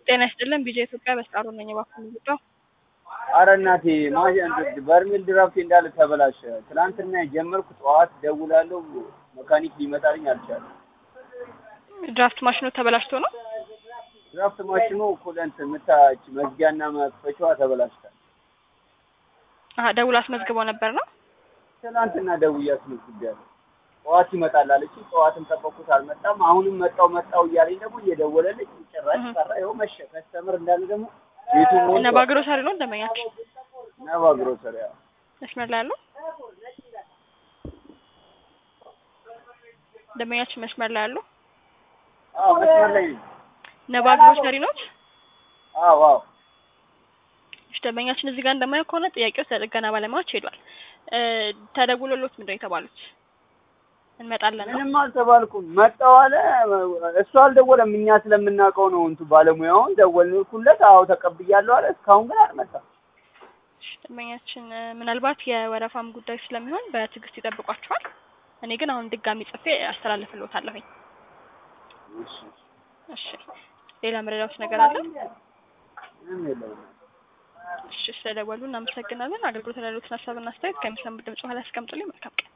ጤና ይስጥልን ቢጄ ኢትዮጵያ በስጣሩ ነኝ። እባክዎን ይውጣው። አረ እናቴ ማሽን በርሜል ድራፍት እንዳለ ተበላሸ። ትናንትና የጀመርኩ ጠዋት ደውላለሁ፣ መካኒክ ሊመጣልኝ አልቻለም። ድራፍት ማሽኑ ተበላሽቶ ነው። ድራፍት ማሽኑ ኩለንት ምታች መዝጊያና መክፈቻዋ ተበላሽታል። አሀ ደውሎ አስመዝግበው ነበር ነው። ትናንትና ደውዬ አስመዝግቤያለሁ። ጠዋት ይመጣል አለች። ጠዋትም ጠበቅኩት አልመጣም። አሁንም መጣው መጣው እያለኝ ደግሞ እየደወለልኝ ጭራሽ ቀረ። ይኸው መሸ። ከስተምር እንዳለ ደግሞ ቤቱ ሞልቷል። ነባ ግሮሰሪ ነው ደንበኛችን ነባ ግሮሰሪ አዎ። መስመር ላይ ያለው ደንበኛችን መስመር ላይ ያለው አዎ መስመር ላይ ነኝ። ነባ ግሮሰሪ ነው። አዎ አዎ እሺ ደንበኛችን እዚህ ጋር እንደማየው ከሆነ ጥያቄው ለጥገና ባለሙያዎች ሄዷል። እ ተደውሎሎት ምንድን ነው የተባሉት? እንመጣለን ነው። ምንም አልተባልኩም። መጣው አለ። እሱ አልደወለም። እኛ ስለምናውቀው ነው እንቱ ባለሙያውን ደወልኩለት። አዎ ተቀብያለሁ አለ። እስካሁን ግን አልመጣም። እሺ ደንበኛችን እ ምናልባት የወረፋም ጉዳይ ስለሚሆን በትዕግስት ይጠብቋቸዋል። እኔ ግን አሁን ድጋሚ ጽፌ አስተላልፍልዎታለሁኝ። እሺ እሺ ሌላ መረዳት ነገር አለ? ምንም የለውም። እሺ ስለደወሉ እናመሰግናለን። አገልግሎት ላይ ያሉትን ሀሳብና አስተያየት ከሚሰሙት ድምጽ በኋላ ያስቀምጡልኝ። መልካም ቀን